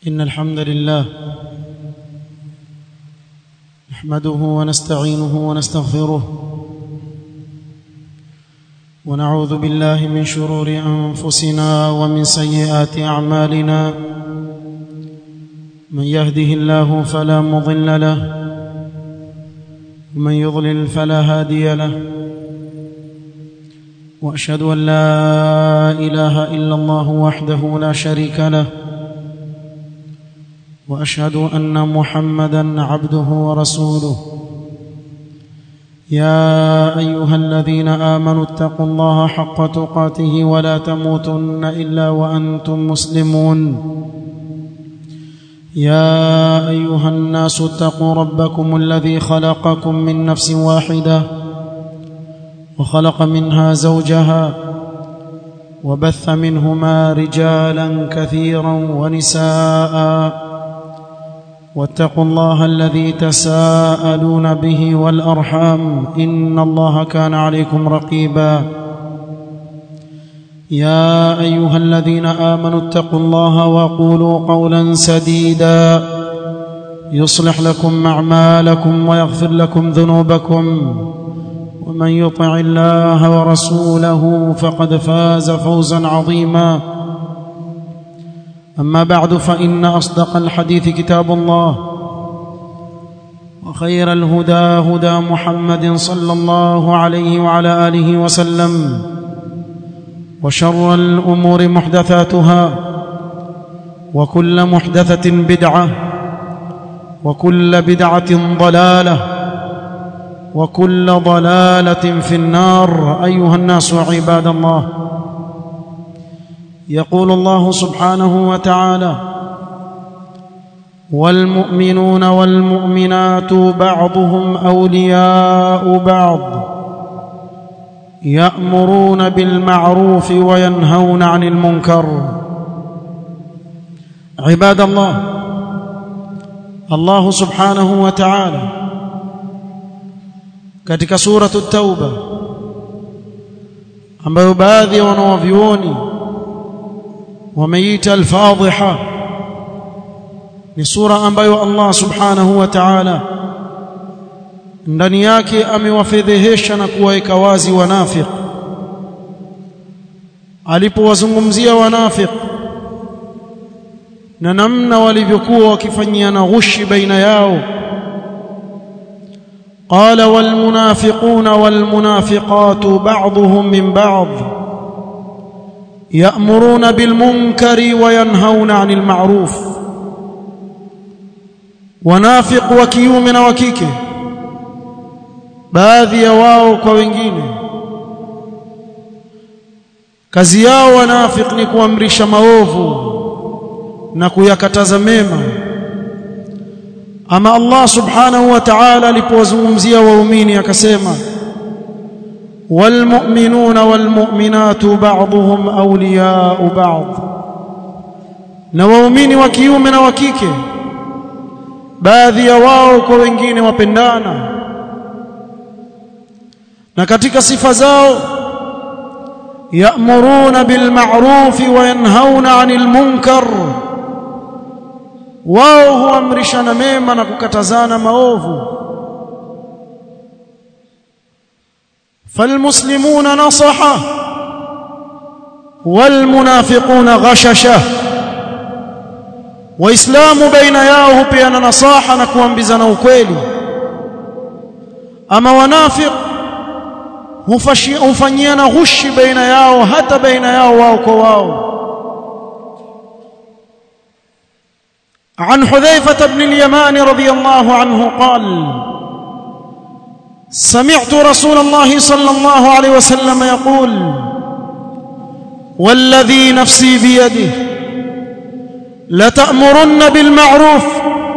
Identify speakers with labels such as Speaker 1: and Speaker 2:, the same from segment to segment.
Speaker 1: إن الحمد لله نحمده ونستعينه ونستغفره ونعوذ بالله من شرور أنفسنا ومن سيئات أعمالنا من يهده الله فلا مضل له ومن يضلل فلا هادي له واشهد ان لا اله الا الله وحده لا شريك له واشهد ان محمدا عبده ورسوله يا ايها الذين امنوا اتقوا الله حق تقاته ولا تموتن الا وانتم مسلمون يا ايها الناس اتقوا ربكم الذي خلقكم من نفس واحده وخلق منها زوجها وبث منهما رجالا كثيرا ونساء واتقوا الله الذي تساءلون به والارحام ان الله كان عليكم رقيبا يا ايها الذين امنوا اتقوا الله وقولوا قولا سديدا يصلح لكم اعمالكم ويغفر لكم ذنوبكم ومن يطع الله ورسوله فقد فاز فوزا عظيما اما بعد فان اصدق الحديث كتاب الله وخير الهدى هدى محمد صلى الله عليه وعلى اله وسلم وشر الامور محدثاتها وكل محدثه بدعه وكل بدعه ضلاله وكل ضلاله في النار ايها الناس عباد الله يقول الله سبحانه وتعالى والمؤمنون والمؤمنات بعضهم اولياء بعض يامرون بالمعروف وينهون عن المنكر عباد الله الله سبحانه وتعالى katika suratu tauba ambayo baadhi ya wanawavyuoni wameita al-fadhiha ni sura ambayo Allah subhanahu wa ta'ala ndani yake amewafedhehesha na kuwaweka wazi wanafiq alipowazungumzia wanafiq na namna walivyokuwa wakifanyiana ghushi baina yao قال والمنافقون والمنافقات بعضهم من بعض يأمرون بالمنكر وينهون عن المعروف wanafik wa kiume na wa kike baadhi ya wao kwa wengine kazi yao wanafik ni kuamrisha maovu na kuyakataza mema ama Allah subhanahu wa ta'ala alipowazungumzia waumini akasema والمؤمنون والمؤمنات بعضهم اولياء بعض na waumini wa kiume na wa kike baadhi ya wao kwa wengine wapendana na katika sifa zao ya'muruna bil ma'ruf wa yanhauna 'anil munkar wao huamrishana mema na kukatazana maovu فالمسلمون نصحه والمنافقون غششه waislamu baina yao hupeana nasaha na kuambizana ukweli ama wanafiq hufanyiana ghushi baina yao hata baina yao wao kwa wao عن حذيفة بن اليمان رضي الله عنه قال سمعت رسول الله صلى الله عليه وسلم يقول والذي نفسي بيده لتأمرن بالمعروف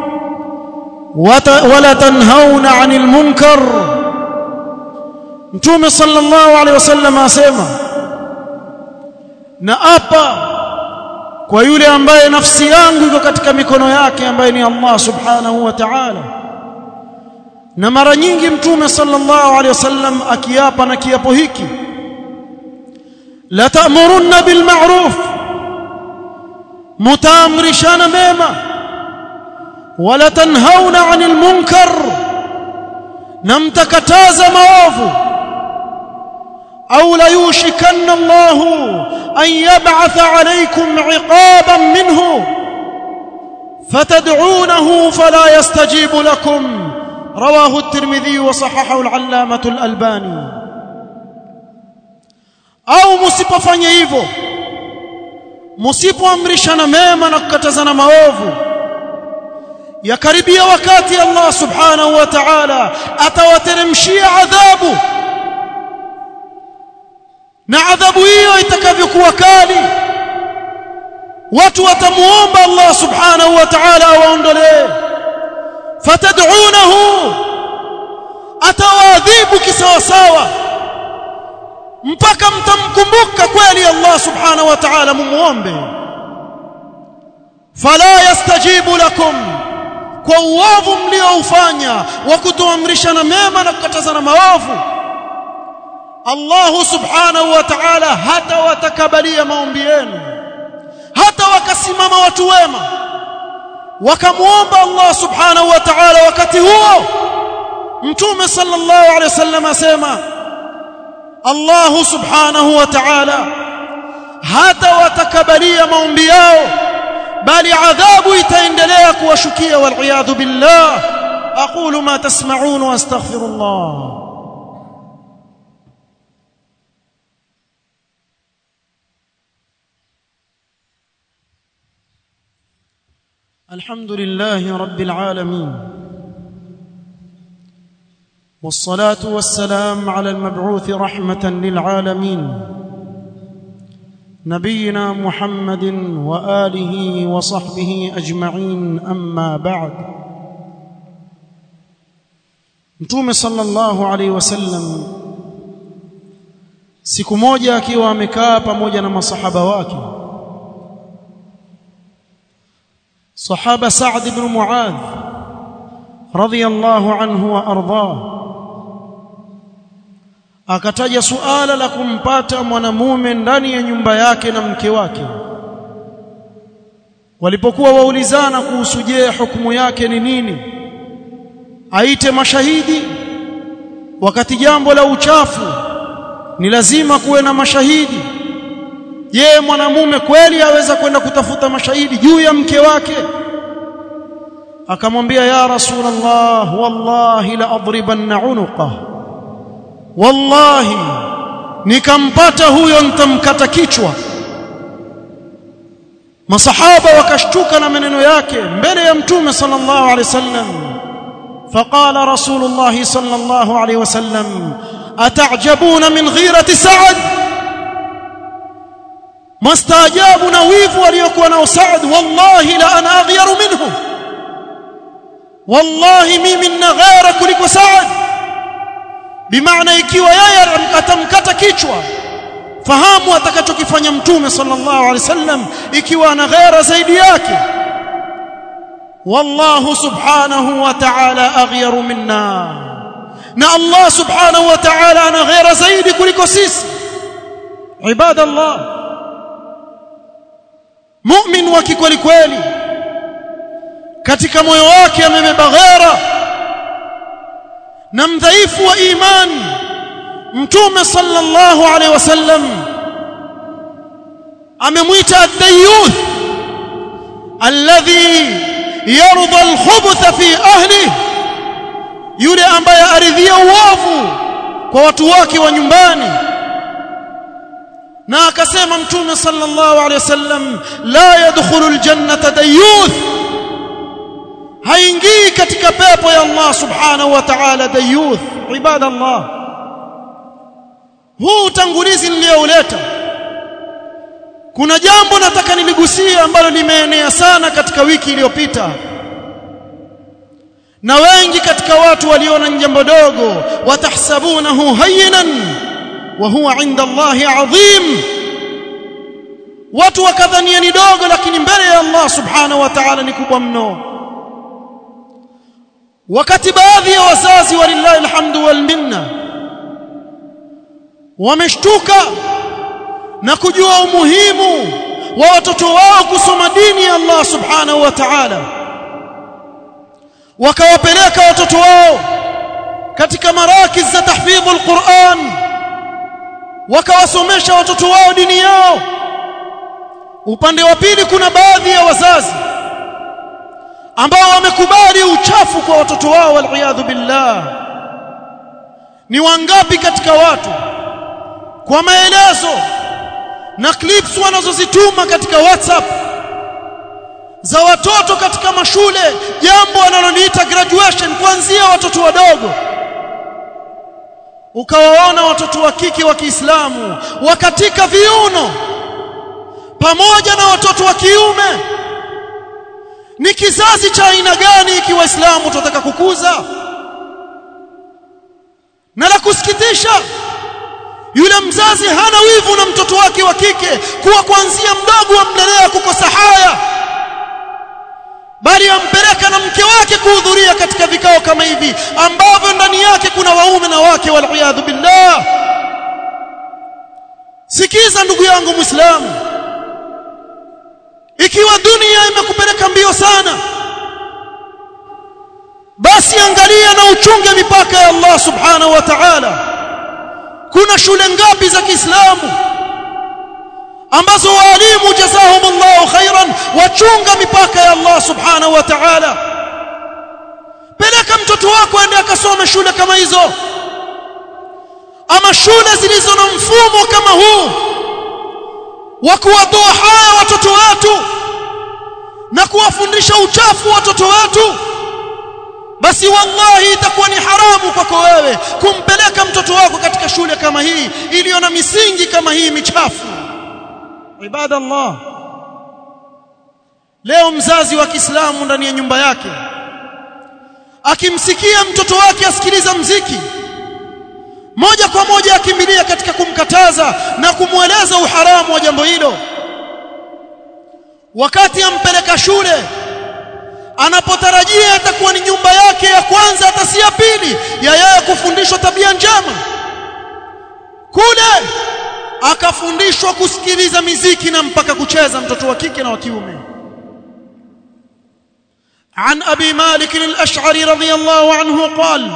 Speaker 1: ولتنهون عن المنكر متوم صلى الله عليه وسلم asema na apa kwa yule ambaye nafsi yangu iko katika mikono yake ambaye ni Allah subhanahu wa ta'ala na mara nyingi mtume sallallahu alaihi wasallam akiapa na kiapo hiki la ta'murunna bil ma'ruf mtaamrishana mema wala tanhauna 'anil munkar na mtakataza maovu au la yushikanna Allah an yab'atha 'alaykum 'iqaban minhu فتدعونه فلا يستجيب لكم رواه الترمذي وصححه العلامة الألباني au msipofanya hivyo msipoamrishana mema na kukatazana maovu yakaribia wakati Allah subhanahu wa ta'ala atawateremshia adhabu na adhabu hiyo itakavyokuwa kali watu watamuomba Allah subhanahu wa ta'ala awaondolee fatad'unahu atawaadhibu kisawasawa mpaka mtamkumbuka kweli Allah subhanahu wa ta'ala mumuombe fala yastajibu lakum kwa uovu mlioufanya wa kutoamrishana mema na kukatazana maovu Allah subhanahu wa ta'ala hata watakabalia maombi yenu hata wakasimama watu wema wakamuomba Allah subhanahu wa ta'ala wakati huo mtume sallallahu alaihi wasallam asema Allah subhanahu wa ta'ala hata watakabalia maombi yao bali adhabu itaendelea kuwashukia wal billah aqulu ma tasma'un wa astaghfirullah الحمد لله رب العالمين والصلاه والسلام على المبعوث رحمه للعالمين نبينا محمد واله وصحبه اجمعين اما بعد mtume sallallahu alaihi wasallam siku moja akiwa amekaa pamoja na masahaba wake صحابة سعد بن معاذ رضي الله عنه وأرضاه akataja suala la kumpata mwanamume ndani ya nyumba yake na mke wake walipokuwa waulizana kuhusu je hukumu yake ni nini aite mashahidi wakati jambo la uchafu ni lazima kuwe na mashahidi je mwanamume kweli aweza kwenda kutafuta mashahidi juu ya mke wake akamwambia ya rasulullah wallahi la adribanna unuqa wallahi nikampata huyo nitamkata kichwa masahaba wakashtuka na maneno yake mbele ya mtume sallallahu alaihi wasallam فقال رسول الله صلى الله عليه وسلم أتعجبون من غيرة سعد mastaajabu na wivu aliyokuwa nao Saad wallahi la ana aghyaru minhu wallahi mimi nina ghera kuliko Saad bimaana ikiwa yeye atamkata kichwa fahamu atakachokifanya mtume sallallahu alaihi wasallam ikiwa ana ghera zaidi yake wallahu subhanahu wa ta'ala aghyaru minna na Allah subhanahu wa ta'ala ana ghera zaidi kuliko sisi ibadallah mu'min wa kikweli kweli katika moyo wake amebeba ghera na mdhaifu wa imani mtume sallallahu alaihi wasallam amemwita ad-dayyuth alladhi yarda al-khubuth fi ahlihi yule ambaye aridhia uovu kwa watu wake wa nyumbani na akasema mtume sallallahu alaihi wasallam la yadkhulu aljannata dayuth haingii katika pepo ya Allah subhanahu wa ta'ala dayuth ibadallah huu utangulizi niliouleta kuna jambo nataka niligusie ambalo limeenea sana katika wiki iliyopita na wengi katika watu waliona jambo dogo watahsabunahu hayyinan wa huwa inda Allahi adhim watu wakadhania ni dogo lakini mbele ya Allah subhanahu wa ta'ala ni kubwa mno wakati baadhi ya wazazi walillahi alhamdu wal minna wameshtuka na kujua umuhimu wa watoto wao kusoma dini ya Allah subhanahu wa ta'ala wakawapeleka watoto wao katika marakiz za tahfidhul Qur'an wakawasomesha watoto wao dini yao upande wa pili kuna baadhi ya wazazi ambao wamekubali uchafu kwa watoto wao waliyadhu billah ni wangapi katika watu kwa maelezo na clips wanazozituma katika WhatsApp za watoto katika mashule jambo wanaloliita graduation kuanzia watoto wadogo ukawaona watoto wa kike wa Kiislamu wakatika viuno pamoja na watoto wa kiume ni kizazi cha aina gani ikiwa Waislamu tunataka kukuza na la kusikitisha yule mzazi hana wivu na mtoto wake wa kike kuwa kuanzia mdogo amlelea kukosa haya bali ampeleka na mke wake kuhudhuria katika vikao kama hivi ambavyo ndani yake kuna waume na wake waliyadhu billah sikiza ndugu yangu muislamu ikiwa dunia imekupeleka mbio sana basi angalia na uchunge mipaka ya Allah subhanahu wa ta'ala kuna shule ngapi za Kiislamu ambazo walimu jazahumullahu khairan wachunga mipaka ya Allah subhanahu wa ta'ala peleka mtoto wako aende akasome shule kama hizo ama shule zilizo na mfumo kama huu wa kuwatoa haya watoto wetu na kuwafundisha uchafu watoto wetu basi wallahi itakuwa ni haramu kwako wewe kumpeleka mtoto wako katika shule kama hii iliyo na misingi kama hii michafu ibadallah leo mzazi wa Kiislamu ndani ya nyumba yake akimsikia mtoto wake asikiliza mziki moja kwa moja akimbilia katika kumkataza na kumweleza uharamu wa jambo hilo wakati ampeleka shule anapotarajia itakuwa ni nyumba yake ya kwanza hata si ya pili ya yeye kufundishwa tabia njema kule akafundishwa kusikiliza miziki na mpaka kucheza mtoto wa kike na wa kiume عن أبي مالك الأشعري رضي الله عنه قال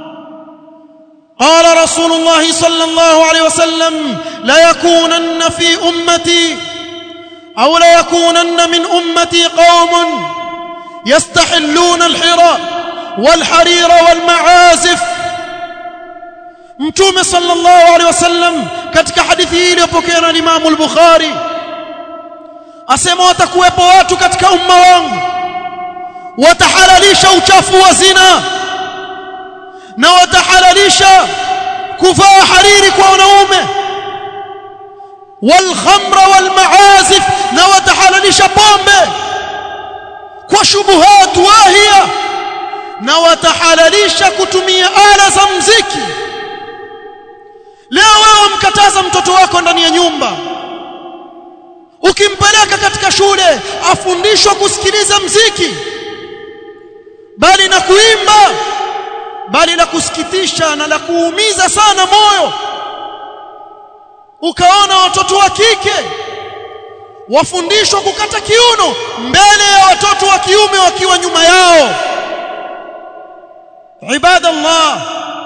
Speaker 1: قال رسول الله صلى الله عليه وسلم ليكونن في أمتي أو ليكونن من أمتي قوم يستحلون الحراء والحرير والمعازف mtume sallallahu alaihi wasallam katika hadithi hii iliyopokea na Imam al-Bukhari asema watakuwepo watu katika umma wangu watahalalisha uchafu wa zina na watahalalisha kuvaa hariri kwa wanaume والخمر والمعازف na watahalalisha pombe kwa shubuhat wahia na watahalalisha kutumia ala za mziki leo wewe mkataza mtoto wako ndani ya nyumba ukimpeleka katika shule afundishwa kusikiliza mziki bali na kuimba bali la kusikitisha na la kuumiza sana moyo ukaona watoto wa kike wafundishwa kukata kiuno mbele ya watoto wa kiume wakiwa nyuma yao ibadallah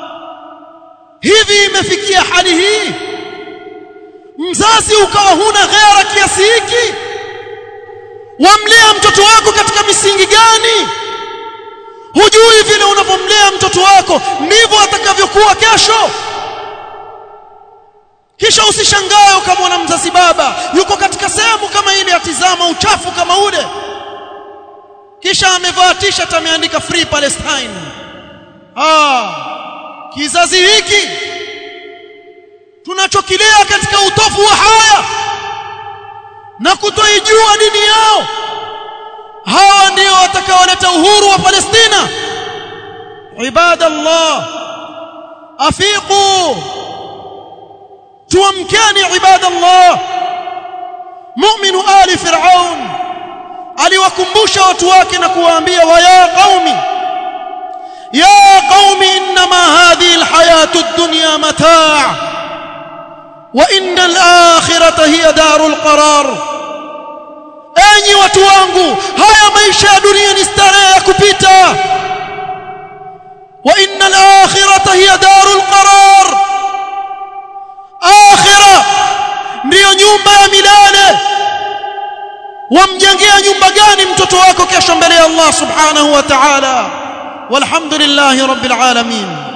Speaker 1: hivi imefikia hali hii mzazi ukawa huna ghera kiasi hiki wamlea mtoto wako katika misingi gani hujui vile unavyomlea mtoto wako ndivyo atakavyokuwa kesho kisha usishangae ukamwona mzazi baba yuko katika sehemu kama ile atizama uchafu kama ule kisha amevaa t-shirt ameandika free palestine ah kizazi hiki tunachokilea katika utofu wa haya na kutoijua dini yao hawa ndio watakaoleta uhuru wa Palestina ibadallah afiqu tuamkeni ibadallah mu'minu ali fir'aun aliwakumbusha watu wake na kuwaambia wa ya qaumi ya qaumi inma hadhihi alhayatu ad-dunya mataa' wa inna al-akhirata hiya darul qarar enyi watu wangu haya maisha ya dunia ni starehe ya kupita wa innal akhirata hiya darul qarar akhira ndiyo nyumba ya milele wamjengea nyumba gani mtoto wako kesho mbele ya Allah subhanahu wa ta'ala walhamdulillahi rabbil alamin